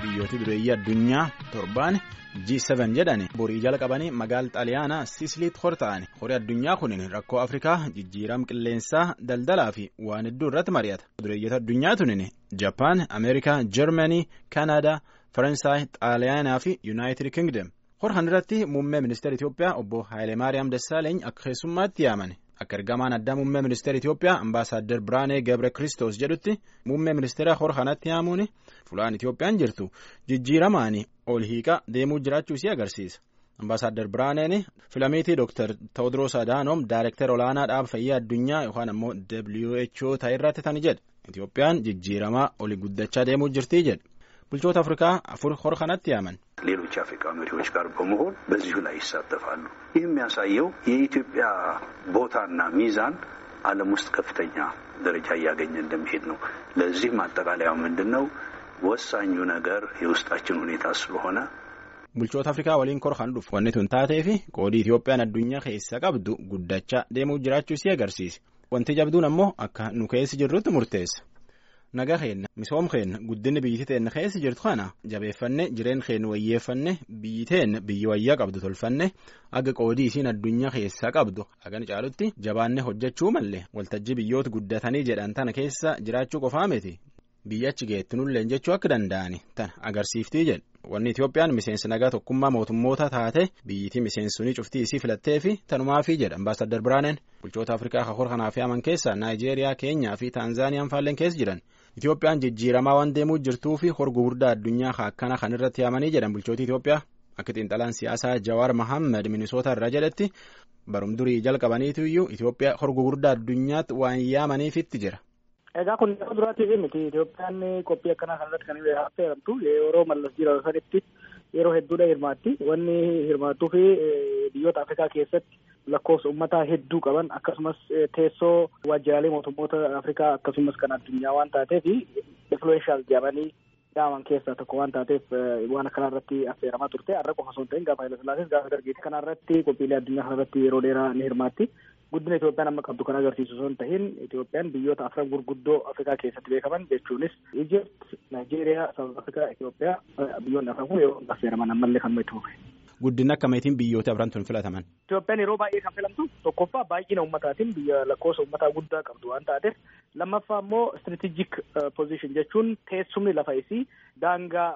biyyooti dureeyyii addunyaa torbaan G7 jedhani borii jalqabanii magaala xaaliyaanaa Siisiliitti horta'ani horii addunyaa kunin rakkoo Afrikaa jijjiirama qilleensaa daldalaa fi waan hedduu irratti mari'ata dureeyyoota addunyaa tunin Jaappaan Ameerikaa Jarmanii Kanaadaa Faransaay Xaaliyaanaa fi Yuunaayitid Kingdom hor irratti muummee ministeera Itoophiyaa obbo Haayilemaariyaam Dassaaleeny akka keessummaatti yaamani. Akka ergamaan addaa muummee ministeera Itoophiyaa ambaasaaddar Biraanee Gabre Kiristoos jedhutti muummee ministeera hor kanatti yaamuun fulaan Itoophiyaan jirtu jijjiiramaanii ol hiiqaa deemuu jiraachuu isii agarsiisa. Ambaasaaddar Biraaneen filamiitii Dr. Tewodiroos Adaanoom Daayirektara olaanaa dhaaba fayyaa addunyaa yookaan ammoo WHO ta'e irratti tani jedhe. Itoophiyaan jijjiiramaa oli guddachaa deemuu jirtii jedhe. bulchoota afrikaa afur hor kanatti yaaman. ሌሎች አፍሪካ መሪዎች ጋር በመሆን በዚሁ ላይ ይሳተፋሉ። ይህ የሚያሳየው የኢትዮጵያ ቦታና ሚዛን ዓለም ውስጥ ከፍተኛ ደረጃ እያገኘ እንደሚሄድ ነው። ለዚህ ማጠቃለያው ምንድን ነው? ወሳኙ ነገር የውስጣችን ሁኔታ ስለሆነ bulchoota afrikaa waliin kor kan dhufu wanni tun taatee fi qoodii Itoophiyaan addunyaa keessa qabdu guddachaa deemuu jiraachuu isii agarsiisa. Wanti jabduun ammoo akka nu keessa jirrutti murteessa. nagaa keenna misoom keenna guddinni biyyi teenna keessa jirtu kana jabeeffanne jireen keenya wayyeeffanne biyyi teenna biyyi wayyaa qabdu tolfanne aga qoodii isiin addunyaa keessaa qabdu hagan caalutti jabaanne hojjechuu malee waltajjii biyyoota guddatanii jedhan tana keessa jiraachuu qofaa miti biyya achi geettinullee jechuu akka danda'ani tana agarsiiftii jedhu wanni Itoophiyaan miseensa nagaa tokkummaa mootummoota taate biyyitii miseensunii cuftii isii filattee fi tanumaafii jedha ambaasaaddar Biraaneen bulchoota Afrikaa kakor kanaaf yaaman keessa Naayijeeriyaa Keenyaa fi Taanzaaniyaan faalleen keessa jiran. Itoophiyaan jijjiiramaa waan deemuu jirtuu fi hor gugurdaa addunyaa akkana kan irratti yaamanii jedhan bulchooti Itoophiyaa akka xiinxalaan siyaasaa Jawaar Mohaammed Minisoota irraa jedhetti barum durii jalqabaniitu iyyuu Itoophiyaa hor gugurdaa addunyaatti waan yaamaniifitti jira. Egaa kun yeroo duraatiif miti Itoophiyaan qophii akkanaa kanarratti kan affeeramtu yeroo mallas jira sanitti yeroo hedduudha hirmaatti wanni hirmaattuu fi biyyoota Afrikaa keessatti lakkoofsa uummataa hedduu qaban akkasumas teessoo waajjiraalee mootummoota Afrikaa akkasumas kan addunyaa waan taateef influenshaal jedhamanii yaaman keessaa tokko waan taateef waan akkanaa irratti affeeramaa turte har'a qofa osoo hin ta'in gaafa Hayilasillaasiis gaafa dargiiti kana irratti qophiilee addunyaa kana irratti yeroo dheeraa ni hirmaatti. Guddina Itoophiyaan amma qabdu kan agarsiisu osoo hin ta'in Itoophiyaan biyyoota afran gurguddoo Afrikaa keessatti beekaman jechuunis Ijipt, Naayijeeriyaa, Saawuz Afrikaa, Itoophiyaa biyyoonni afran kun yeroo affeeraman ammallee kan itti fufe. Guddinni akkamiitiin biyyoota afran tun filataman? Itoophiyaan yeroo baay'ee kan filamtu tokkoffaa baay'ina ummataatiin biyya lakkoofsa ummataa guddaa qabdu waan taateef lammaffaa immoo strategic position jechuun teessumni lafa isii daangaa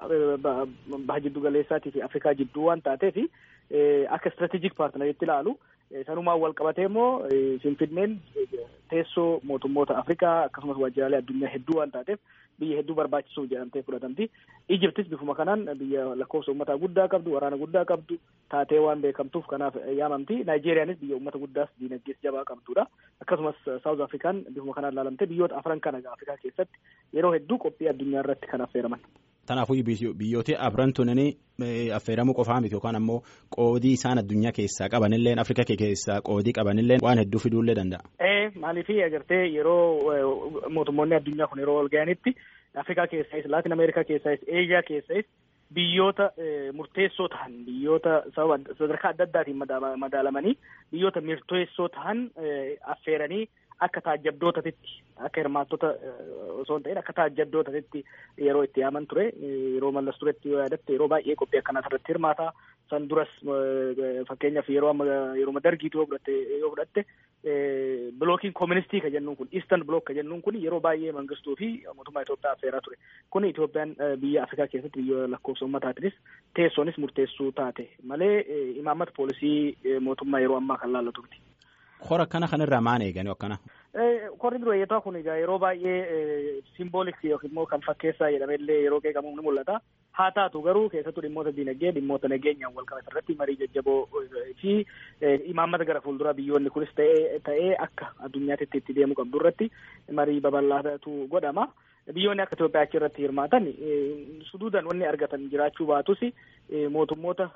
baha jiddu galeessaatii fi Afrikaa jidduu waan taateef akka strategic partneritti ilaalu sanumaan wal qabatee immoo Finfinneen teessoo mootummoota Afrikaa akkasumas waajjiraalee addunyaa hedduu waan taateef biyya hedduu barbaachisuuf jedhamtee fudhatamti. Ijiptis bifuma kanaan biyya lakkoofsa uummataa guddaa qabdu, waraana guddaa qabdu, taatee waan beekamtuuf kanaaf yaamamti. Naayijeeriyaanis biyya uummata guddaas diinagdees jabaa qabdudha. Akkasumas Saawuz Afrikaan bifuma kanaan ilaalamte biyyoota afran kana Afrikaa keessatti yeroo hedduu qophii addunyaa irratti kan affeeraman. Kanaafuu biyyooti afran tunanii affeeramuu qofaa miti yookaan ammoo qoodii isaan addunyaa keessaa qabanillee Afrikaa keessaa qoodii qabanillee waan hedduu fiduullee danda'a. Ee maaliifii agartee yeroo mootummoonni addunyaa kun yeroo ol ga'anitti Afrikaa keessais Laatin Ameerikaa keessais Eeshiyaa keessais biyyoota murteessoo ta'an biyyoota sadarkaa adda addaatiin madaalamanii biyyoota murteessoo ta'an affeeranii akka taajjabdootatti akka hirmaattota osoo hin ta'in akka taajjabdootatti yeroo itti yaaman ture yeroo mallas turetti yoo yaadatte yeroo baay'ee qophii akkanaa irratti hirmaata san duras fakkeenyaaf yeroo amma yeroo dargiitu yoo fudhatte yoo fudhatte bilookiin kooministii ka jennuun kun iistan bilook ka jennuun kun yeroo baay'ee mangistuu fi mootummaa Itoophiyaa affeeraa ture kun Itoophiyaan biyya Afrikaa keessatti biyya lakkoofsa uummataatinis teessoonis murteessuu taate malee imaammata poolisii mootummaa yeroo ammaa kan laallatu miti. Hora akkana kanarraa maal eegani akkana? Korri dureeyyataa kun egaa yeroo baay'ee simboolik yookiin immoo kan fakkeessaa jedhamellee yeroo qeeqamu ni mul'ata. Haa taatu garuu keessattuu dhimmoota diinagdee dhimmoota nageenyaan wal qabatan irratti marii jajjaboo fi imaammata gara fuulduraa biyyoonni kunis ta'ee akka addunyaatti itti deemuu qabdu irratti marii babal'aatu godhama. Biyyoonni akka Itoophiyaa achi irratti hirmaatan suduudan wanni argatan jiraachuu baatus mootummoota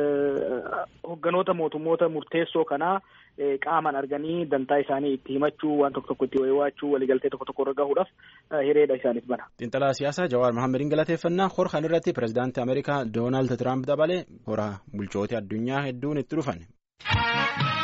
hogganoota mootummoota murteessoo kanaa qaaman arganii dantaa isaanii itti himachuu waan tokko tokko itti wayiwaachuu waliigaltee tokko tokko irra gahuudhaaf hireedha isaaniif bana. Xiinxalaa siyaasaa Jawaar Mahaammadiin galateeffannaa hor kan irratti pirezidaantii Ameerikaa Doonaald Tiraamp dabalee hora bulchoota addunyaa hedduun itti dhufan.